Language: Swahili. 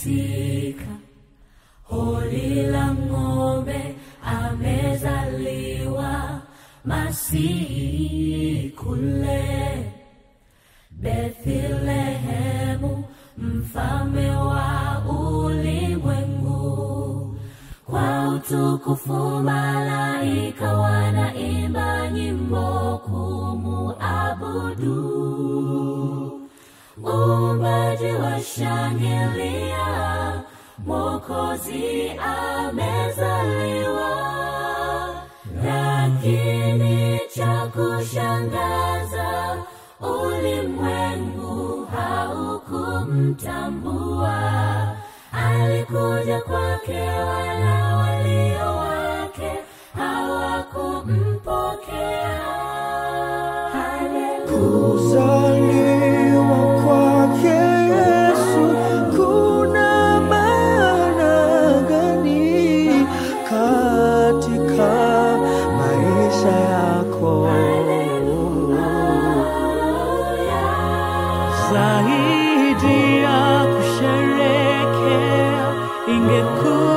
katika hori la ng'ombe amezaliwa Masihi kule Bethlehemu, mfalme wa ulimwengu. Kwa utukufu malaika wanaimba nyimbo kumuabudu. Uumbaji washangilia, Mwokozi amezaliwa. Lakini cha kushangaza, ulimwengu haukumtambua. Alikuja kwake, wala walio wake hawakumpokea. Haleluya. Kuzaliwa kwake Yesu kuna maana gani katika maisha yako? zaidi ya kusherekea ingekuwa